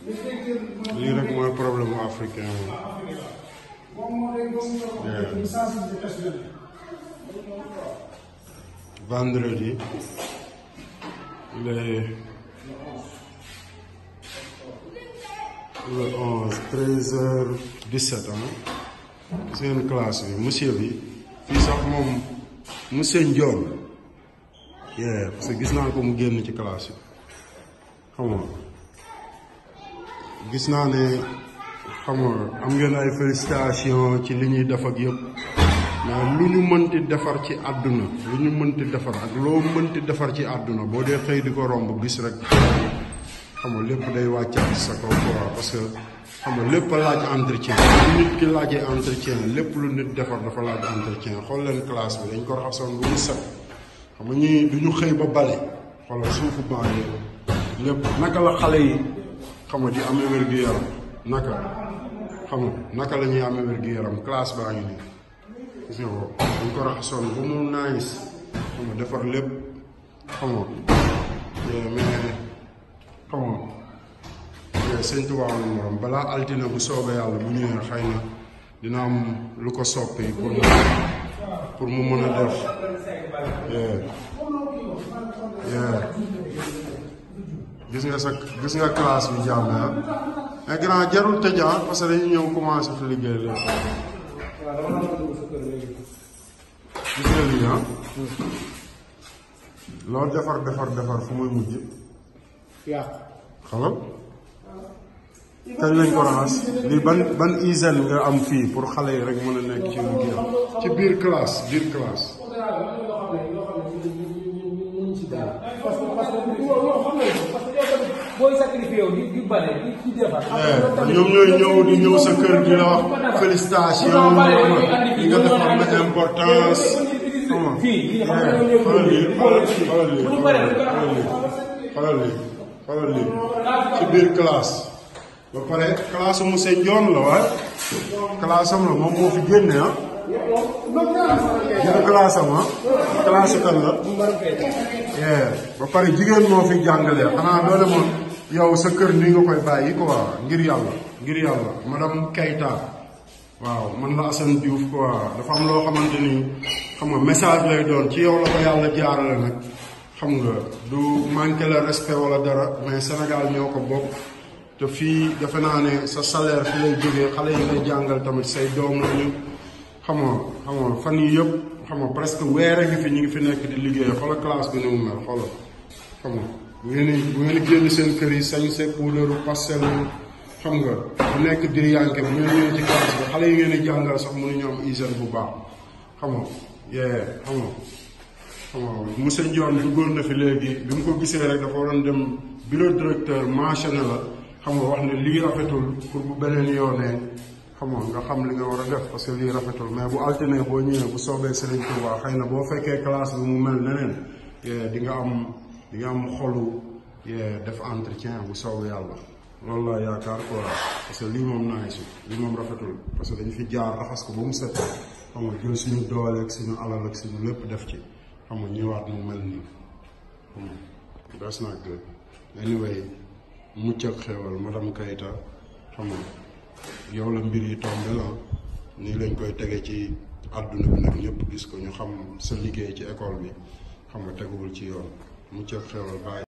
lii rek mooy problème mu africain moom vendredi il est le 11 13 heures 17 ah seen classe bi monsieur bi fii sax moom monsieur Ndione yeah parce que gis naa ko mu génn ci classe yi xam nga gis naa ne xam nga am ngeen ay félicitation ci li ñuy def ak yëpp mais lu ñu mënti defar ci àdduna lu ñu mënti defar ak loo mënti defar ci àdduna boo dee xëy di ko romb gis rek xam nga lépp day wàccaat sa kaw quoi parce que xam nga lépp a laaj entretien lu nit ki laajee entretien lépp lu nit defar dafa laaj entretien xool leen classe bi dañ ko raxasoon bu mu set xam nga ñii du ñu xëy ba bale xoolal suufu baa yi lépp naka la xale yi xam nga di amee wér-gu-yaram naka xam nga naka la ñuy amee wér-gu-yaram classe baa ngi nii gis nga ko dañ ko raxasoon ba mu nice xam nga defar lépp xam nga mais xam nga sëñ Tuubaa am morom balaa altine bu soobee yàlla bu ñëwee xëy na dina am lu ko soppi pour mu pour mu mën a def gis nga sa gis nga classe bi jàmm ah mais grand jarul tëj parce que dañuy ñëw commencé fi liggéey léegi gis nga lii ah loolu defar defar defar fu muy mujj xalal kañ lañ ko raxas lii ban ban hygiène nga am fii pour xale yi rek mën a nekk ci liggéeyam ci biir classe biir classe booy sacrifié wu di di bale di di defar. ñoom ñooy ñëw di ñëw sa kër di la wax félicitation li nga defar na importance fii li nga xam ne xoolal lii xoolal lii xoolal lii xoolal lii xoolal lii ci biir classe ba pare classe mu monsieur Ndione la waaye classe am la moom moo fi génne ah jël classe am ah classe kan la ba pare jigéen moo fi jàngalee xanaa doo demoon yow sa kër nii nga koy bàyyi quoi ngir yàlla ngir yàlla madame Keita waaw man la Assane Diouf quoi dafa am loo xamante ni xam nga message lay doon ci yow la ko yàlla jaarale nag xam nga du manqué le respect wala dara mais Sénégal ñoo ko bokk te fii defe naa ne sa salaire fi lay jógee xale yi ngay jàngal tamit say doom lañu xam nga xam nga fan yii yëpp xam nga presque weer a ngi fi ñu ngi fi nekk di liggéey xoolal classe bi ni mu mel xoolal xam nga bu ngeen bu ngeen génn seen kër yi sañ se puudaru pastel xam nga bu nekk diriyanke bu ngeen ñëwee ci classe bi xale yi ngeen di jàngal sax mënuñu am hygiène bu baax xam nga yee xam nga xam nga monsieur Ndione duggoon na fi léegi bi mu ko gisee rek dafa waroon dem bureau directeur mentionné la xam nga wax ne lii rafetul pour bu beneen yoonee xam nga nga xam li nga war a def parce que lii rafetul mais bu altine boo ñëwee bu soobee Serigne Touba xëy na boo fekkee classe bi mu mel neneen di nga am di nga am xolu def entretien bu soobee yàlla loolu laa yaakaar quoi parce que lii moom naay si lii moom rafetul parce que dañu fi jaar raxas ko ba mu set xam nga jël suñu doole ak suñu alal ak suñu lépp def ci xam nga ñëwaat mu mel nii xam nga that's not good anyway mucc ak xewal madame Keita xam nga yow la mbir yi tombé la nii lañ koy tege ci àdduna bi nag ñëpp gis ko ñu xam sa liggéey ci école bi xam nga teguwul ci yoon mucc ak xewal bàyyi